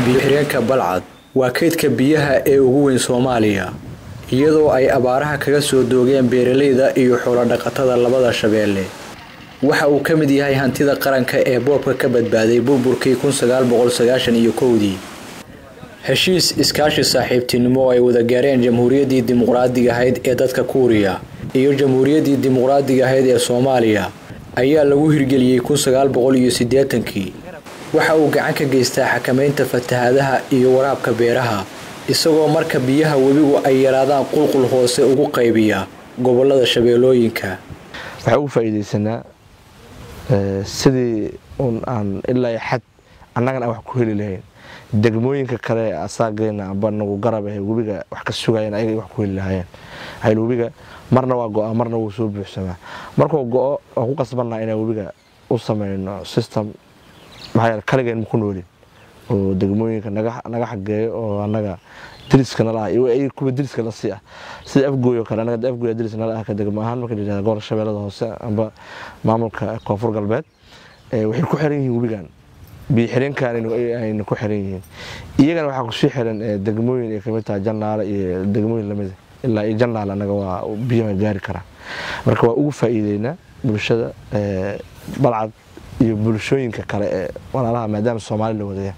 biyo-xireenka balcad waa kaydka biyaha ee ugu weyn soomaaliya iyadoo ay abaaraha kaga soo doogeen beeralayda iyo xoolodhaqatada labada shabeelle waxa uu ka mid yahay hantida qaranka ee boobka ka badbaaday burburkii iyo kowdii heshiis iskaashi saaxiibtinimo oo ay wada gaareen jamhuuriyaddii dimuqraadiga ahayd ee dadka kuuriya iyo jamhuuriyaddii dimuqraadiga ahayd ee soomaaliya ayaa lagu hirgeliyey kii waxa uu gacan ka geystaa xakamaynta fatahaadaha iyo waraabka beeraha isagoo marka biyaha webigu ay yaraadaan qulqul hoose ugu qaybiya gobolada shabeellooyinka waxaa ugu faa'iidaysanaa sidii un aan ilaa xad annagana aan wax ku heli lahayn degmooyinka kale ee asaageena amba nagu garab ahe webiga wax ka sugayeen ayaga wax ku heli lahaayeen hayl webiga marna waa go-a marna wuu soo buuxsamaa markuu go-o waan ku qasbanaa inaan webiga u samayno system maxaa yeele kaligeen maku noolin oo degmooyinka naga xageeyo oo annaga diriska nala ah iyo kuwa diriska la sii ah sida afgooy oo kale annaga afgooy diris nala ah ka degmo ahaan marka la yidhahda gobolka shabeellada hoose amba maamulka koonfur galbeed waxay ku xiran yihiin webigan biyo xireenkan ayna ku xiran yihiin iyagana waxaa kusii xiran degmooyin ay kamid tahay jannaale iyo degmooyin lamida ilaa iyo jannaale annaga waa biyaha gaari karaa marka waa ugu faa'iideynaa bulshada balcad iyo bulshooyinka kale ee walaalaha maadaama soomaali la wadaya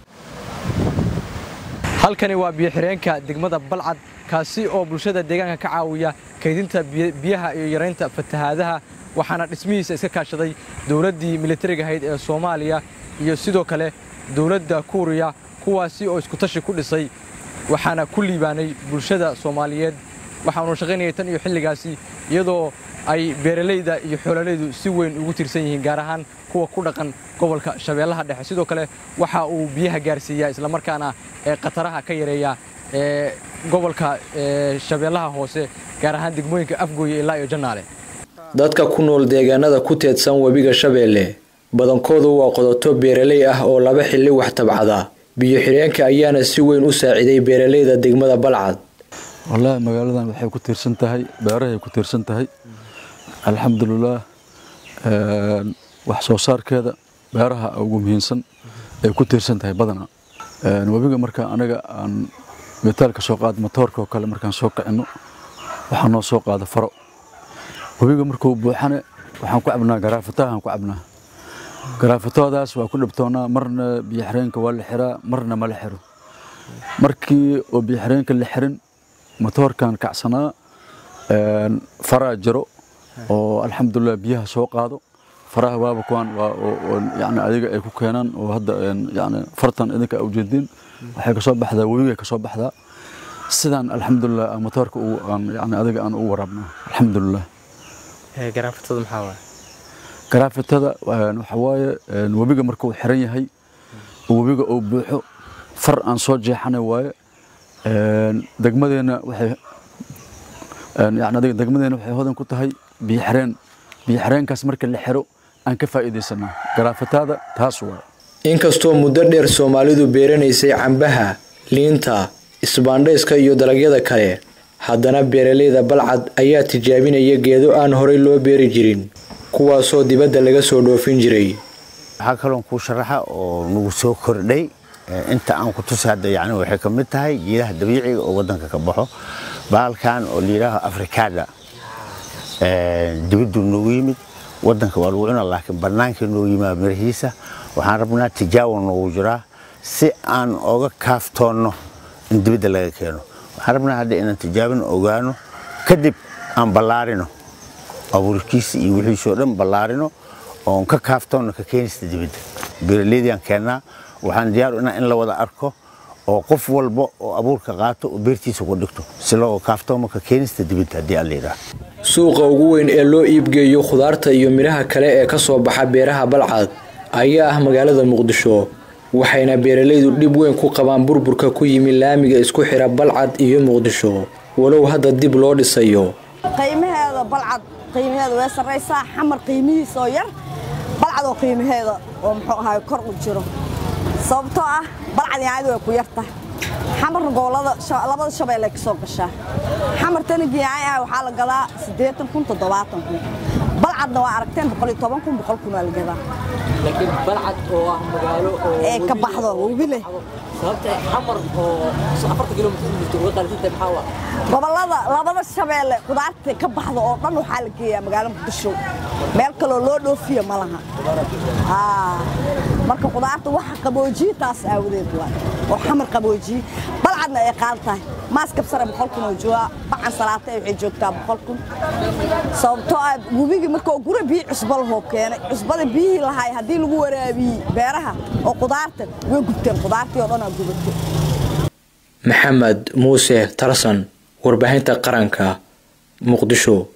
halkani waa biyo-xireenka degmada balcad kaasi oo bulshada deegaanka ka caawiya kaydinta biyaha iyo yaraynta fatahaadaha waxaana dhismihiisa iska kaashaday dowladdii militariga ahayd ee soomaaliya iyo sidoo kale dowladda kuuriya kuwaasi oo iskutashi ku dhisay waxaana ku liibaanay bulshada soomaaliyeed waxaanu shaqaynayay tan iyo xilligaasi iyadoo ay beeralayda iyo xoolalaydu si weyn ugu tirsan yihiin gaar ahaan kuwa ku dhaqan gobolka shabeellaha dhexe sidoo kale waxa uu biyaha gaarsiiyaa islamarkaana ee khataraha ka yareeya ee gobolka shabeellaha hoose gaar ahaan degmooyinka afgooye ilaa iyo jannaale dadka ku nool deegaanada ku teedsan webiga shabeelle badankoodu waa qodoto beeraley ah oo laba xilli wax tabcada biyo-xireenka ayaana si weyn u saaciday beeralayda degmada balcad wallaahi magaaladan waxay ku tiirsan tahay beerahay ku tiirsan tahay alxamdulilaah wax soo saarkeeda beeraha ugu muhiimsan ay ku tiirsan tahay badanaa webiga marka anaga aan mitaalka soo qaad matoorka oo kale markaan soo kicino waxaa noo soo qaada faro webiga markuu buuxane waxaan ku cabnaa garaafatahaan ku cabnaa garaafatoodaas waa ku dhibtoonaa marna biyoxireenka waa la xiraa marna ma la xiro markii oo biyoxireenka la xirin matoorkan kacsanaa faraa jiro oo alxamdulilah biyaha soo qaado faraha waaba kuwaan yani adiga ay ku keenaan oo hadda yani fartan idinka ujeediin waxay kasoo baxdaa webigay kasoo baxdaa sidaan alxamdulilah matoorka yani adiga aan ugu waraabnaa alxamdulilah garaafatada maxaa waay garaafatada waxa waaye webiga markuu xiran yahay webiga uu buuxo far aan soo jeexanay waaye degmadeena waxay yani adiga degmadeena waxay hodan ku tahay biyo xireen biyo xireenkaas marka la xiro aan ka faa'iidaysanaa garaafatada taas waa inkastoo muddo dheer soomaalidu beeranaysay cambaha liinta isbaandhayska iyo dalagyada kale haddana beeralayda balcad ayaa tijaabinaya geedo aan horay loo beeri jirin kuwaasoo dibadda laga soo dhoofin jiray waxaa kaloon kuu sharaxa oo nagu soo kordhay inta aan ku tusi hadda yani waxay ka mid tahay geedaha dabiiciga oo waddanka ka baxo baalkan oo layidhaaho afrikaada dibaddu noogu yimid waddanka waa lagu cuna laakiin bannaankii noogu yimaa mirahiisa waxaan rabnaa tijaawa noogu jiraa si aan oga kaaftoonno in dibadda laga keeno waxaan rabnaa hadda inaan tijaabin ogaano kadib aan ballaarino abuurkiisa iyo wixiisoo dhan ballaarino oon ka kaaftoonno ka keenista dibadda beeraleydiyaan keennaa waxaan diyaar inaa in la wada arko oo qof walba oo abuurka qaato oo beertiisa ku dhigto si loo kaaftoomo ka keenista dibadda haddii aan la yidhaah suuqa ugu weyn ee loo iibgeeyo khudaarta iyo midhaha kale ee ka soo baxa beeraha balcad ayaa ah magaalada muqdisho waxayna beeralaydu dhib weyn ku qabaan burburka ku yimi laamiga isku xira balcad iyo muqdisho walow hadda dib loo dhisayo qiimaheeda balcad qiimaheeda way sarraysaa xamar qiimihiisa oo yar balcad oo qiimaheeda oo muxuu ahaay kor u jiro sababtoo ah balcad yaanyadu way ku yartahay xamarna gobolada labada shabeelle ka soo gashaa xamar tanigi yaanya ah waxaa la gadaa siddeetan kun toddobaatan kun balcadna waa aragteen boqol iyo toban kun boqol kun waa la gadaa laakiin balcad oo ah magaalo oo ee ka baxdo webi leh sababta xamar oo afarta kilomitir ku jirto uga qaalisantahay maxaa waa gobollada labada shabeelle qudaarta ka baxda oo dhan waxaa la geeyaa magaalo muqdisho meel kaloo loo dhoofiya ma laha Aa, marka qudaarta waxa qaboojiye taas aawadeed waa oo xamar qaboojiye balcadna ay qaal tahay maaskab sare boqol kun oo joogaa bacan salaata waxay joogtaa boqol kun sababtoo ah webigii markoo gura biyo cusbo lahoo keenay cusbada biyihii lahaay haddii lagu waraabiyey beeraha oo qudaarta way gubteen qudaartii oo dhan aa gubatay maxamed muuse tarsan warbaahinta qaranka muqdisho